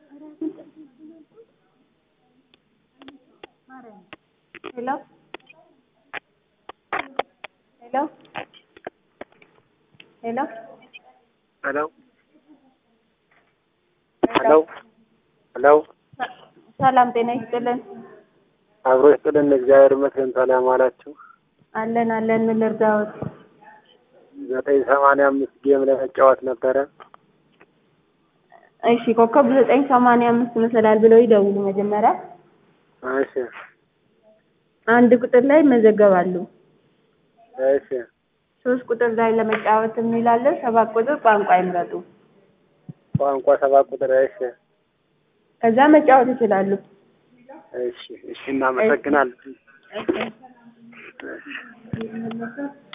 ሄሎ ሄሎ ሄሎ ሄሎ ሄሎ ሄሎ ሰላም ጤና ይስጥልን። አብሮ ይስጥልን። እግዚአብሔር ይመስገን። ሰላም አላችሁ? አለን አለን። ምን ልርዳዎት? ዘጠኝ ሰማንያ አምስት ጌም ለመጫወት ነበረ። እሺ ኮከብ ዘጠኝ ሰማንያ አምስት መሰላል ብለው ይደውሉ መጀመሪያ እሺ አንድ ቁጥር ላይ ይመዘገባሉ። እሺ ሶስት ቁጥር ላይ ለመጫወት የሚላለን ሰባት ቁጥር ቋንቋ ይምረጡ። ቋንቋ ሰባት ቁጥር እሺ ከዛ መጫወት ይችላሉ። እሺ እሺ እናመሰግናለን። እሺ